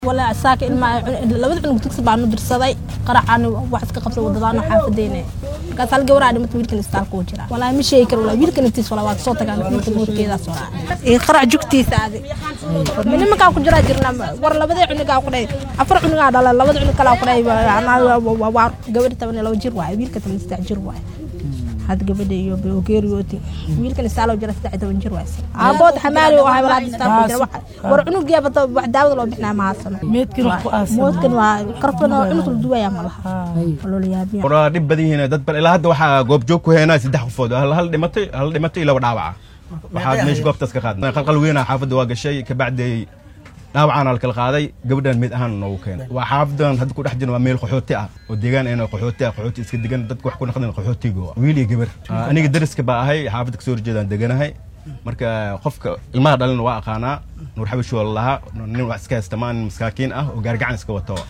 walaa saaka ilmaa labada cunug dugsi baanu dirsaday qaracaan wax iska qabsa wadadaano xaafadeyne markaas hal gabaraa dhimata wiilkan istaalka u jira walaa ma sheegi karo walaa wiilkan intiis walaa waa kasoo tagaan wiilka moodkeedaas walaa qarac jugtiisa adi nimankaa ku jiraa jirna war labadii cunugaa ku dhahay afar cunugaa dhala labada cunug kalaa ku dhahay waa gabadhi toban iyo laba jir waaye wiilka toban iyo saddex jir waaye had gabadha iyo geeriyooti wiilkan istaalo jira saddex toban jir waay aabood xamaali oo ahay walaad istaalo jira war cunugiya bata wax daawada loo bixinaa ma haasano meedkii wax ku aasan moodkan waa karfan oo cunug la duwaya ma laha loola yaabiya waa dhib badan yihiin dad bal ilaa hadda waxaa goobjoog ku heenaa saddex qofood hal hal dhimatay hal dhimatay iyo laba dhaawaca waxaa meesha goobtaas ka qaadnay qalqal weyna xaafadda waa gashay kabacdi dhaawacaan la kala qaaday gabadhan mid ahaan noogu keenay waa xaafadan hadda ku dhex jirna waa meel qaxooti ah oo deegaan ayna qaxooti ah qaxooti iska degan dadka wax ku naqdeen qaxootiga wiil iyo gabar aniga dariska baa ahay xaafadda kasoo horjeedaan deganahay marka qofka ilmaha dhalina waa aqaanaa nuur xabashi waa lalahaa nin wax iska haysta maa nin masaakiin ah oo gaargacan iska wato